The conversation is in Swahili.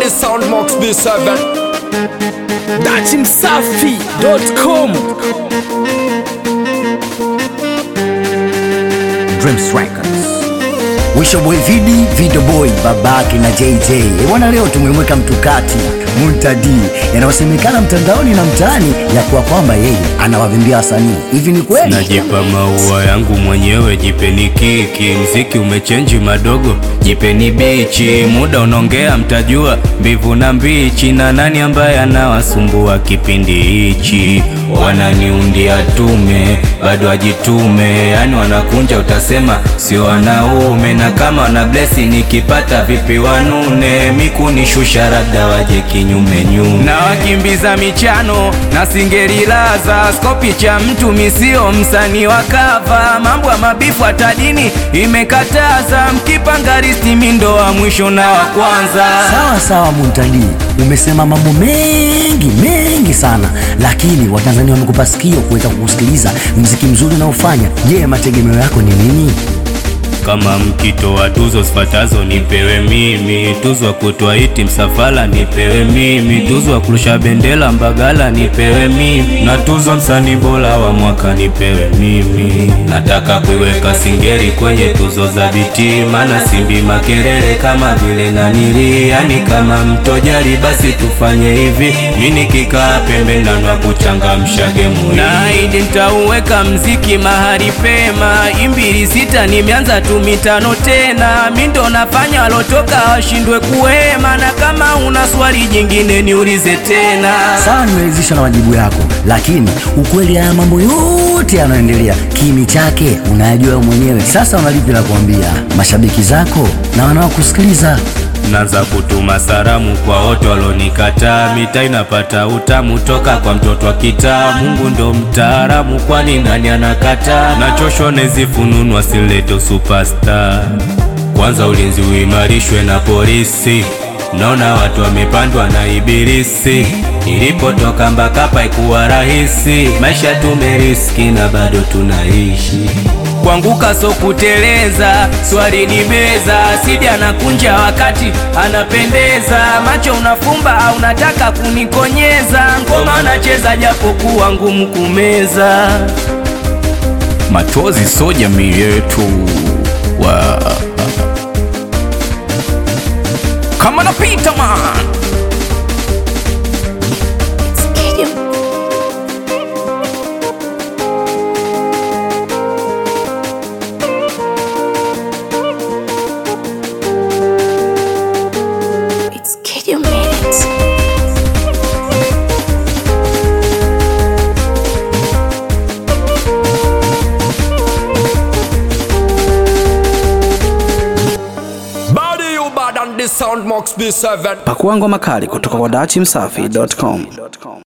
the sound Mox B7 dachimsafi.com Dreams Records. Wisho Boy Vidi, Video Boy, babake na JJ. Eh, Bwana leo tumemweka mtukati Muntadi yanayosemekana mtandaoni na mtaani ya kuwa kwamba yeye anawavimbia wasanii. Hivi ni kweli? Najipa maua yangu mwenyewe, jipeni kiki. Mziki umechenji madogo, jipeni bichi. Muda unaongea, mtajua mbivu na mbichi, na nani ambaye anawasumbua kipindi hichi. Wananiundia tume, bado ajitume, yani wanakunja, utasema sio wanaume. Na kama wana blesi, nikipata vipi wanune, mikunishusha labda waje kinyume nyume, na wakimbiza michano na singerilaza skopi cha mtu misio msanii wa kava, mambo ya mabifu hata dini imekataza, mkipanga risti mindo wa mwisho na wa kwanza. Sawa sawa Muntadi, umesema mambo mengi mengi sana, lakini Watanzania wamekupa sikio kuweza kukusikiliza mziki mzuri unaofanya. Je, mategemeo yako ni nini? Kama mkito wa tuzo zifatazo nipewe mimi, tuzo wa kutwa iti msafala nipewe mimi, tuzo wa kurusha bendera Mbagala nipewe mimi, na tuzo msanii bora wa mwaka nipewe mimi. Nataka kuiweka Singeli kwenye tuzo za biti, maana simbi makelele kama vile nanili, yani kama mtojali, basi tufanye hivi, mimi nikikaa pembeni na kuchangamsha gemu, naahidi nitauweka mziki mahali pema, imbili sita nimeanza tu mitano tena, mi ndo nafanya walotoka washindwe kuhema, na kama una swali jingine niulize tena. Sawa, nimeridhishwa na majibu yako, lakini ukweli haya mambo yote yanayoendelea kimi chake unayajua wewe mwenyewe. Sasa unalipi la kuambia mashabiki zako na wanaokusikiliza? Naanza kutuma salamu kwa wote walonikataa, mita inapata utamu toka kwa mtoto wa kitaa. Mungu ndo mtaalamu, kwani nani anakataa? Nachoshwa nezifununu asileto superstar. Kwanza ulinzi uimarishwe na polisi, naona watu wamepandwa na ibilisi. Nilipotoka Mbakapa ikuwa rahisi, maisha tumeriski na bado tunaishi kuanguka so kuteleza, swali ni meza, sidi anakunja wakati anapendeza, macho unafumba au unataka kunikonyeza, ngoma anacheza japokuwa ngumu kumeza. machozi so jamii yetu wa kama napita man It's Kid You Minutes. Body you bad and the sound Mox B7 pakua ngoma kali kutoka kwa dachimsafi.com